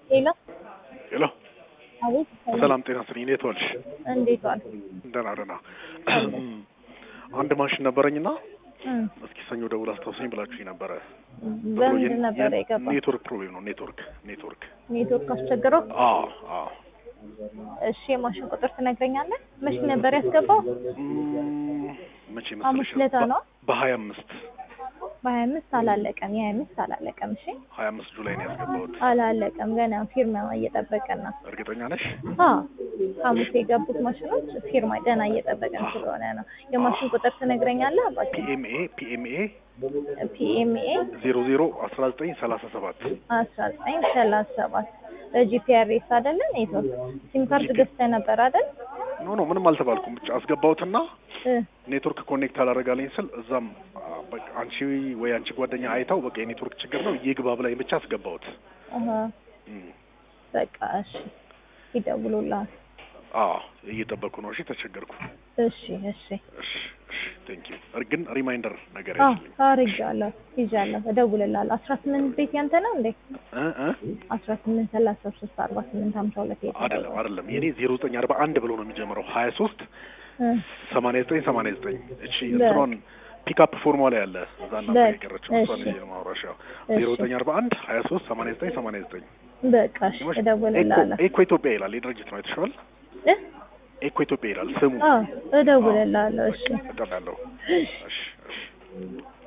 ሄሎ ሄሎ አቤት ሰላም ጤና ስጥልኝ። እንዴት ዋልሽ? እንዴት ዋል? ደህና ደህና። አንድ ማሽን ነበረኝና እም፣ እስኪ ሰኞ ደውል አስታውሰኝ ብላችሁኝ ነበረ። በምንድን ነበረ የገባው? ኔትወርክ ፕሮብሌም ነው። ኔትወርክ ኔትወርክ። ኔትወርክ አስቸግረው? አዎ አዎ። እሺ የማሽን ቁጥር ትነግረኛለህ? መቼ ነበር ያስገባው? እም፣ መቼ ሐሙስ መሰለሽ? ዕለት ነው? በሀያ አምስት በሀያ አምስት አላለቀም። የሀያ አምስት አላለቀም። እሺ ሀያ አምስት ጁላይ ነው ያስገባሁት። አላለቀም። ገና ፊርማ እየጠበቀን ነው። እርግጠኛ ነሽ? አዎ ሐሙስ የገቡት ማሽኖች ፊርማ ገና እየጠበቀን ስለሆነ ነው። የማሽን ቁጥር ትነግረኛለህ? አባቴ ፒኤምኤ ፒኤምኤ ፒኤምኤ ዜሮ ዜሮ አስራ ዘጠኝ ሰላሳ ሰባት አስራ ዘጠኝ ሰላሳ ሰባት ጂፒአርኤስ አይደለ? ኔትወርክ ሲም ካርድ ገዝተህ ነበር አይደል? ኖ ኖ ምንም አልተባልኩም። ብቻ አስገባሁትና እ ኔትወርክ ኮኔክት አላደረጋለኝ ስል እዛም አ፣ በቃ አንቺ ወይ አንቺ ጓደኛ አይታው በቃ የኔትወርክ ችግር ነው ይግባ ብላኝ ብቻ አስገባሁት። አሀ እም፣ በቃ እሺ፣ ይደውሉልሃል። አዎ እየጠበኩ ነው። እሺ ተቸገርኩ። እሺ እሺ። እሺ እሺ ቴንክ ዩ። ግን ሪማይንደር ነገር አዎ ያችልኝ አርጃለሁ፣ ይዣለሁ፣ እደውልልሃለሁ። አስራ ስምንት ቤት ያንተ ነው እንዴ? እ እ አስራ ስምንት ሰላሳ ሶስት አርባ ስምንት ሀምሳ ሁለት አይደለም አይደለም የኔ ዜሮ ዘጠኝ አርባ አንድ ብሎ ነው የሚጀምረው ሀያ ሶስት እ ሰማንያ ዘጠኝ ሰማንያ ዘጠኝ እቺ በቃ። እንትኗን ፒክአፕ ፎርሟ ላይ ያለ እዛ እና በቃ፣ የቀረችው እሷን እሺ። ይዤ ነው የማወራሽ። ያው እሺ። ዜሮ ዘጠኝ አርባ አንድ ሀያ ሶስት ሰማንያ ዘጠኝ ሰማንያ ዘጠኝ በቃ እሺ፣ እደውልልሃለሁ። ኤኮ ኢትዮጵያ ይላል የድርጅት ነው አይተሽዋል? እ ኤኮ ኢትዮጵያ ይላል ስሙ። አዎ እደውልልሃለሁ። እሺ እጠራለሁ። እሺ እሺ